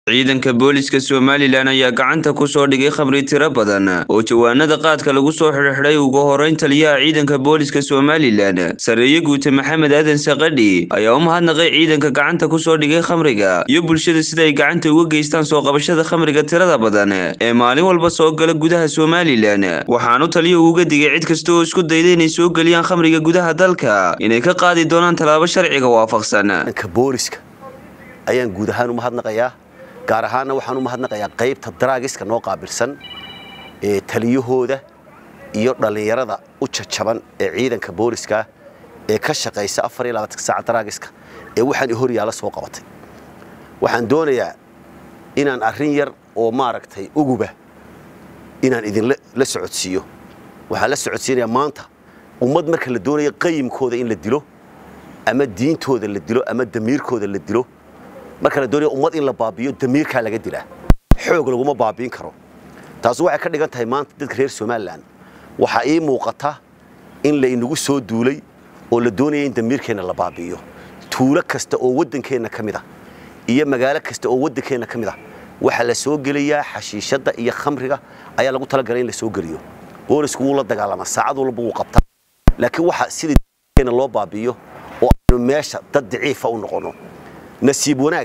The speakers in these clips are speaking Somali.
ciidanka booliska somalilan ayaa gacanta ku soo dhigay khamri tiro badan oo jawaanada qaadka lagu soo xidhxidhay ugu horeyn taliyaha ciidanka booliska somalilan sareeye guute maxamed aadan sakadhi ayaa u mahadnaqay ciidanka gacanta ku soo dhigay khamriga iyo bulshada sida ay gacanta uga geystaan soo qabashada khamriga tirada badan ee maalin walba soo gala gudaha somalilan waxaanu taliyuhu uga digay cid kasta oo isku dayda inay soo geliyaan khamriga gudaha dalka inay ka qaadi doonaan tallaabo sharciga waafaqsan booliska ayaan guud ahaan u mahadnaqayaa gaar ahaanna waxaan u mahadnaqayaa qaybta daraagiska noo qaabilsan ee taliyahooda iyo dhallinyarada u jajaban ee ciidanka booliska ee ka shaqaysa saaca daraagiska ee waxaan hor yaalla soo qabatay waxaan doonayaa inaan arrin yar oo maaragtay uguba inaan idinla socodsiiyo waxaan la socodsiinayaa maanta ummad marka la doonaya qayimkooda in la dilo ama diintooda la dilo ama damiirkooda la dilo marka la doonaya ummad in la baabiyo damiirkaa laga dilaa xoog laguma baabiin karo taasi waxay ka dhigan tahay maanta dadka reer somalilan waxaa ii muuqata in la inagu soo duulay oo la doonaya in damiirkeenna la baabi'iyo tuulo kasta oo waddankeenna ka mid a iyo magaalo kasta oo waddankeenna ka mid a waxaa la soo gelayaa xashiishadda iyo khamriga ayaa lagu talagalay in la soo geliyo boolisku wuu la dagaalamaa saacad walba wuu qabtaa laakiin waxa sidii damiirkeenna loo baabi'iyo oo aynu meesha dad daciifa u noqonno nasiib wanaag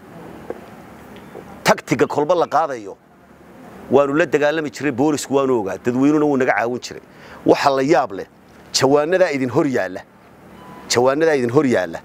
tagtiga kolba la qaadayo waanu la dagaalami jiray boolisku waanu ogaa dadweynuna wuu naga caawin jiray waxa la yaab leh jawaanadaa idin hor yaalla jawaanadaa idin hor yaalla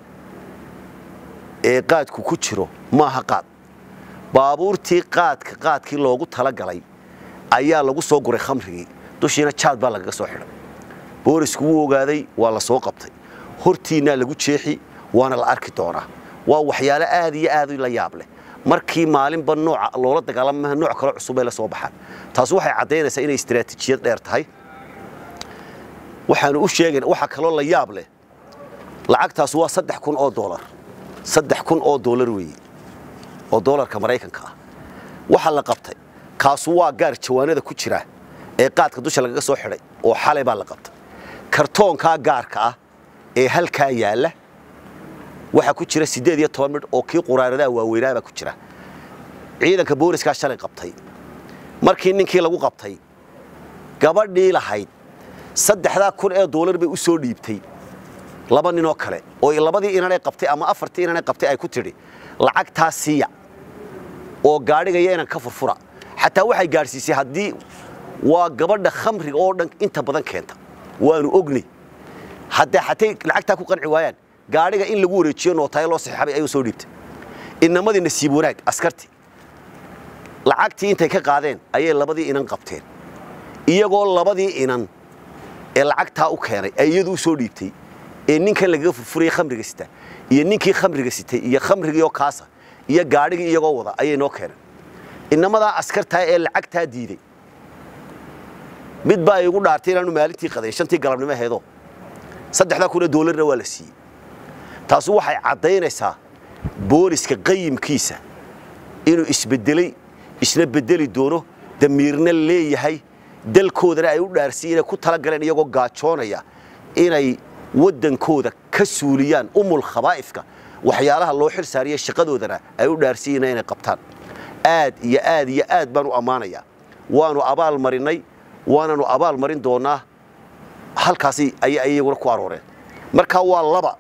ee qaadku ku jiro maaha qaad baabuurtii qaadka qaadkii loogu talagalay ayaa lagu soo guray khamrigii dushiina jaad baa lagaga soo xidhay boolisku wuu ogaaday waa la soo qabtay hortiinnaa lagu jeexi waana la arki doonaa waa waxyaalo aad iyo aad la yaab leh markii maalinba nooca loola dagaalamaha nooc kale cusub ay la soo baxaan taasi waxay caddaynaysaa inay istiraatiijiyad dheer tahay waxaanu u sheegayna waxa kaloo la yaab leh lacagtaas waa saddex kun oo doolar saddex kun oo doolar weeye oo doolarka maraykanka ah waxa la qabtay kaasu waa gaar jawaanada ku jira ee qaadka dusha lagaga soo xidhay oo xalay baa la qabtay kartoonkaa gaarka ah ee halkaa yaalla waxaa ku jira siddeed iyo toban midh oo kii quraaradaha waaweynaabaa ku jira ciidanka booliskaa shalay qabtay markii ninkii lagu qabtay gabadhii lahayd saddexdaa kun ee doolar bay u soo dhiibtay laba ninoo kale oo labadii inanay qabtay ama afartii inanay qabtay ay ku tidhi lacagtaa siiya oo gaadhigaya inan ka furfura xataa waxay gaadhsiisay haddii waa gabadha khamriga oo dhan inta badan keenta waanu ognay hadda xatay lacagtaa ku qanci waayaan gaadhiga in lagu wareejiyo nootayo loo saxiixabay ayuu soo dhiibtay inamadii nasiib wanaag askartii lacagtii intay ka qaadeen ayay labadii inan qabteen iyagoo labadii inan ee lacagtaa u keenay ay iyadu u soo dhiibtay ee ninkan lagaga furfurayay khamriga sita iyo ninkii khamriga sitay iyo khamrigiioo kaasa iyo gaadhigii iyagoo wada ayay noo keeneen inamadaa askartaa ee lacagtaa diiday mid baa igu dhaartay inaanu maalintii qadayn shantii galabnimo aheedoo saddexdaa kun ee doolarna waa la siiyey taasi waxay caddaynaysaa booliska qayimkiisa inuu isbedelay isna bedeli doono damiirna leeyahay dalkoodana ay u dhaarsiin inay ku talagaleen iyagoo gaajoonaya inay waddankooda ka suuliyaan umul khabaa'ifka waxyaalaha loo xil saariya shaqadoodana ay u dhaarsiiyeen inay qabtaan aad iyo aad iyo aad baan u ammaanayaa waanu abaal marinnay waananu abaal marin doonnaa halkaasi ayay iyaguna ku arooreen markaa waa laba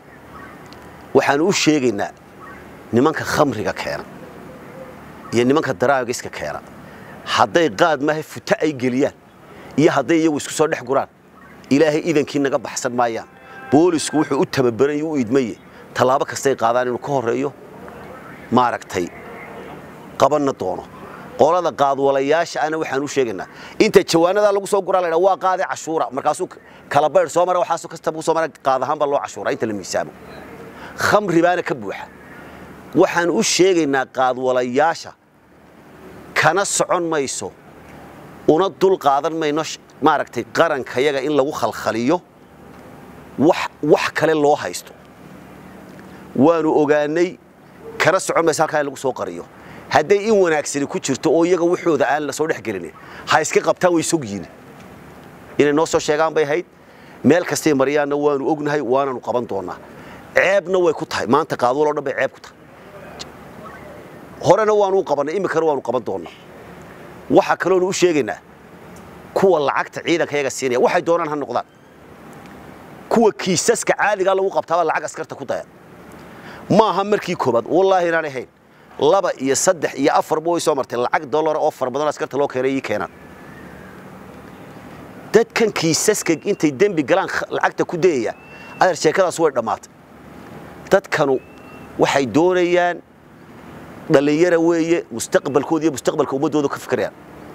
waxaanu u sheegaynaa nimanka khamriga keena iyo nimanka daraagiska keena hadday qaad maaha futa ay geliyaan iyo hadday iyagu isku soo dhex guraan ilaahay idankii naga baxsan maayaan boolisku wuxuu u tababaran u idmaye tallaabo kastay qaadaan inuu ka horreeyo maaragtay qabanna doono qolada qaadwalayaasha ana waxaan u sheegaynaa inta jawaanadaa lagu soo guraa laydhaa waa qaade cashuura markaasuu kala baydh soo mara waxaasoo kasta buu soo mara qaad ahaan baa loo cashuuraa inta la miisaamo khamri baana ka buuxa waxaan u sheegaynaa qaadwalayaasha kana socon mayso una dul qaadan mayno maaragtay qarankayaga in lagu khalkhaliyo wax kale loo haysto waanu ogaanay kana socon mayso halkaa in lagu soo qariyo hadday in wanaagsani ku jirto oo iyaga waxooda aan la soo dhex gelinin ha iska qabtaan way sogyiin inay noo soo sheegaan bay ahayd meel kastay mariyaanna waanu ognahay waananu qaban doonnaa ceebna way ku tahay maanta qaadwaloo dhan bay ceeb ku tahay horena waanu u qabannay iminkana waanu qaban doonnaa waxaa kaloonu u sheegaynaa kuwa lacagta ciidanka yaga siinaya waxay doonaan ha noqdaan kuwa kiisaska caadigaa lagu qabtaaba lacag askarta ku daya maaha markii koobaad wallaahi inaan ahayn laba iyo saddex iyo afarba way soo martay lacag dollara oo fara badan askarta loo keenay ii keenaan dadkan kiisaska intay dembi galaan lacagta ku dayaya adeer sheekadaas way dhammaatay dadkanu waxay doonayaan dhallinyara weeye mustaqbalkooda iyo mustaqbalka ummaddooda ka fikirayaan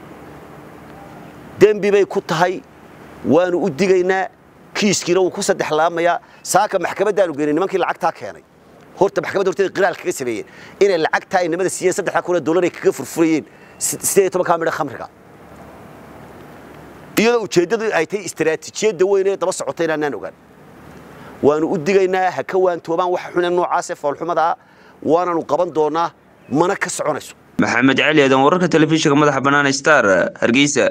dembi bay ku tahay waanu u digaynaa kiiskiina wuu ku saddex laamayaa saaka maxkamaddaanu geynay nimankii lacagtaa keenay horta maxkamadda horteeda qiraal kaga sameeyeen inay lacagtaa ay nimada siiyeen saddexda kun oo dollar ay kaga furfurayeen sideed iyo tobankaa midha khamriga iyadoo ujeeddadu ay tahay istaraatiijiyadda weyn ee daba socota inaanaan ogaan waanu u digaynaa ha ka waantoobaan waxa xune noocaasee foolxumada ah waananu qaban doonnaa mana ka soconayso maxamed cali aadan wararka telefishinka madaxa bannaan star hargeysa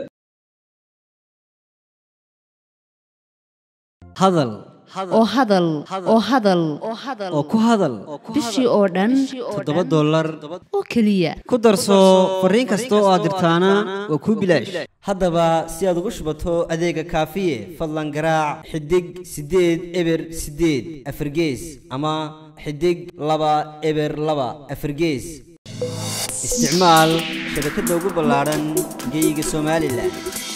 hadal oo hadal oo hadal oo ku hadal bishii oo dhan toddoba dollar oo keliya ku darso fariin kasta oo aad dirtaana waa kuu bilaash haddaba si aad ugu shubato adeega kaafiye fadlan garaac xidig siddeed eber siddeed afargees ama xidig laba eber laba afargees isticmaal shabakadda ugu ballaadhan geyga somalilan